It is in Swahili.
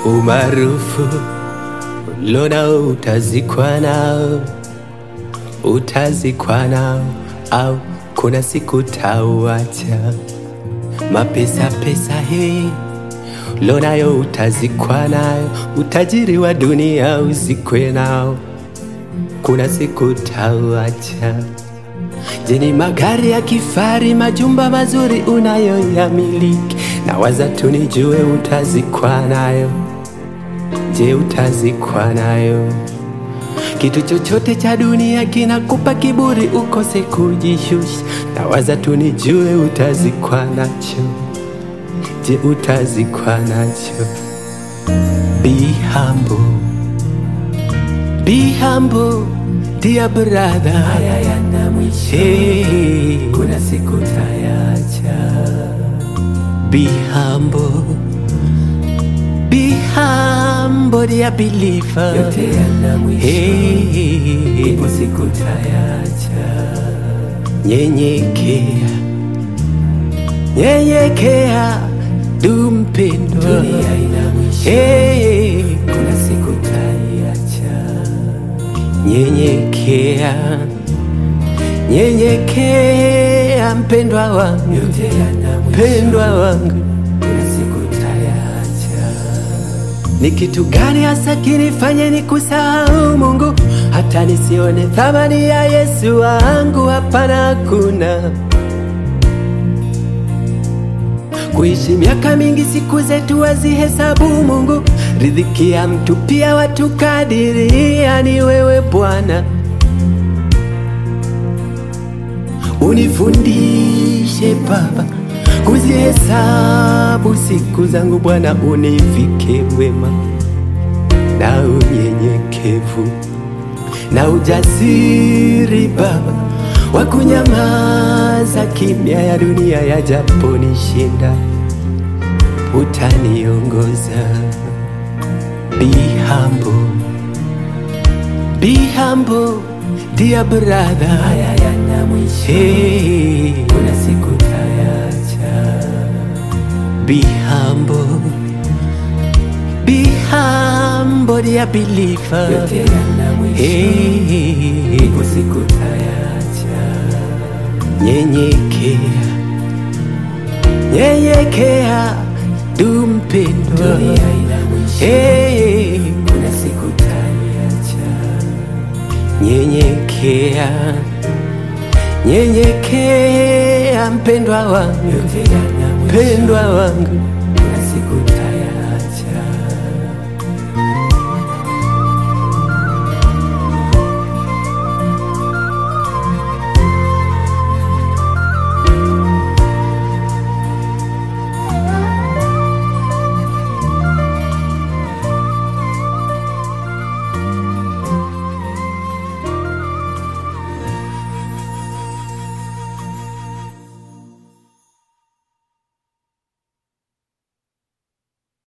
umaarufu ulonao utazikwa nao, utazikwa nao au kuna siku tauacha. Mapesa pesa hii ulonayo utazikwa nayo, utajiri wa dunia uzikwe nao, kuna siku tauacha. Je, ni magari ya kifari, majumba mazuri unayoyamiliki? Na waza tu nijue utazikwa nayo. Je, utazikwa nayo? Kitu chochote cha dunia kinakupa kiburi ukose kujishusha. Na waza tu nijue utazikwa nacho. Je, utazikwa nacho? Be humble. Be humble, dear brother. Haya yana mwisho, Hey, kuna siku tayacha. be humble. Be humble, dear believer. Yote yana mwisho, Hey, ipo siku tayacha. nyenyekea, nyenyekea, du mpendwa. Dunia ina mwisho, Hey, kuna siku tayacha. nyenyekea, nyenyekea, mpendwa wangu, Yote yana mwisho, mpendwa wangu. kuna siku tayacha. Ni kitu gani hasa kinifanye ni kusahau Mungu hata nisione thamani ya Yesu wangu? Hapana, hakuna. Kuishi miaka mingi, siku zetu wazihesabu Mungu, riziki ya mtu pia watu kadiria, ni wewe Bwana. Unifundishe Baba kuzihesabu siku zangu Bwana, univike wema na unyenyekevu na ujasiri Baba wa kunyamaza kimya ya dunia yajaponishinda, utaniongoza. Be humble, be humble dear brother. Haya yana mwisho, Hey, kuna siku tayacha. be humble, be humble dear believer. Yote yana mwisho, Hey, ipo siku tayacha. nyenyekea, nyenyekea, du mpendwa. Dunia ina mwisho, Hey, kuna siku tayacha. nyenyekea, nyenyekea, mpendwa wangu, Yote yana mwisho, mpendwa wangu.